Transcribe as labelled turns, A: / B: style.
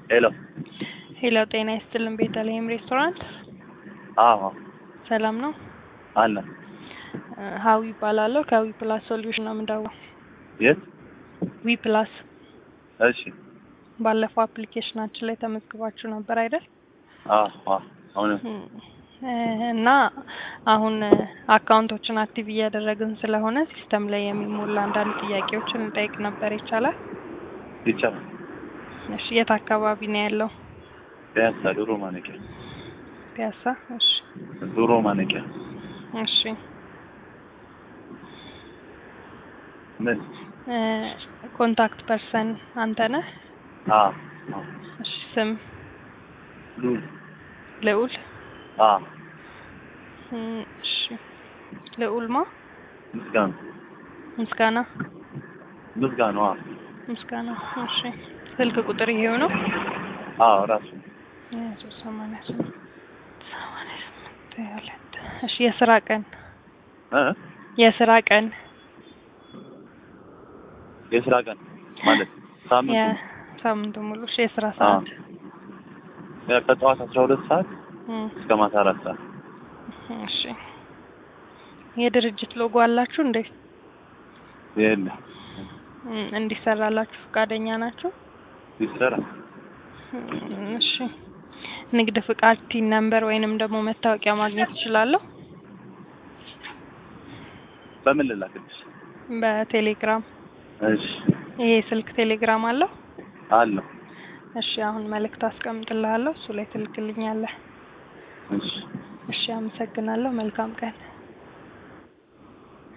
A: ሄሎ
B: ሄሎ ጤና ይስጥልን ቤተልሔም ሬስቶራንት
A: አዎ
B: ሰላም ነው?
A: አለ
B: እ ሀዊ ይባላለሁ ከዊ ፕላስ ሶሉሽን ነው የምደውለው።
A: የት
B: ዊ ፕላስ
A: እሺ
B: ባለፈው አፕሊኬሽናችን ላይ ተመዝግባችሁ ነበር አይደል?
A: አዎ አዎ እውነት
B: እም፣ እ እና አሁን እ አካውንቶችን አክቲቭ እያደረግን ስለሆነ ሲስተም ላይ የሚሞላ አንዳንድ ጥያቄዎችን እንጠይቅ ነበር ይቻላል?
A: ይቻላል
B: እሺ የት አካባቢ ነው ያለው?
A: ፒያሳ ዶሮ ማነቂያ
B: ፒያሳ። እሺ
A: ዶሮ ማነቂያ
B: እሺ
A: ምን
B: እ ኮንታክት ፐርሰን አንተ ነህ?
A: አዎ አዎ
B: እሺ ስም
A: ሉል
B: ልዑል
A: አዎ
B: እም፣ እሺ ልዑል ማ
A: ምስጋና
B: ምስጋና
A: ምስጋና አዎ
B: ምስጋና። እሺ ስልክ ቁጥር ይሄው ነው?
A: አዎ ራሱ
B: ሶስት ሰማንያ ስምንት ሰማንያ ስምንት ሁለት እሺ የስራ ቀን
A: እ
B: የስራ ቀን
A: የስራ ቀን ማለት ሳምንቱ
B: የሳምንቱ ሙሉ እሺ የስራ ሰዓት
A: ያ ከጠዋት አስራ ሁለት ሰዓት
B: እም፣
A: እስከ ማታ አራት ሰዓት
B: እሺ የድርጅት ሎጎ አላችሁ እንዴ?
A: የለ
B: እም፣ እንዲሰራላችሁ ፈቃደኛ ናችሁ?
A: ይሰራ
B: እም፣ እሺ ንግድ ፍቃድ ቲን ነምበር ወይንም ደግሞ መታወቂያ ማግኘት እችላለሁ?
A: በምን ልላክልሽ?
B: በቴሌግራም
A: እሺ
B: ይሄ ስልክ ቴሌግራም አለው?
A: አለው
B: እሺ አሁን መልእክት አስቀምጥልሃለሁ እሱ ላይ ትልክልኛለህ።
A: እሺ
B: እሺ አመሰግናለሁ። መልካም ቀን።